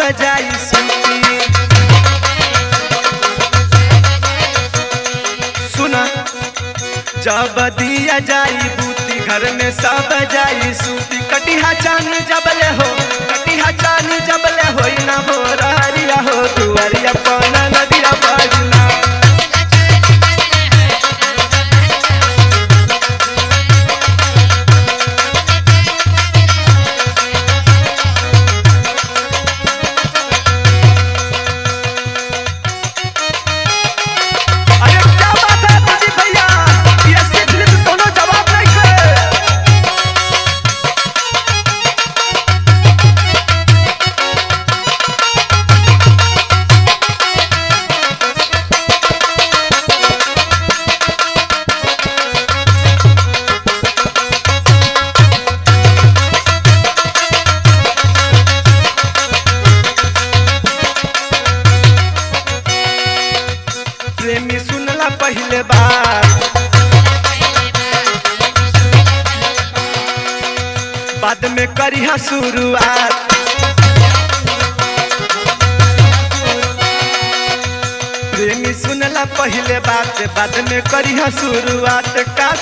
जाई सूती सुना जब दिया जाई बूती घर में सब जाई सूती कटिहा चान जबले हो कटिहा चान जबले होई ना भोरारिया हो दुआरिया पाना नदिया बाजना अरे क्या बात है प्रदीप भैया पीएसके फिल्म दोनों जवाब नहीं थे प्रेमी सुनला पहले बार बाद में करिहा शुरुआत प्रेमी सुनला पहले बात बाद में करिहा शुरुआत का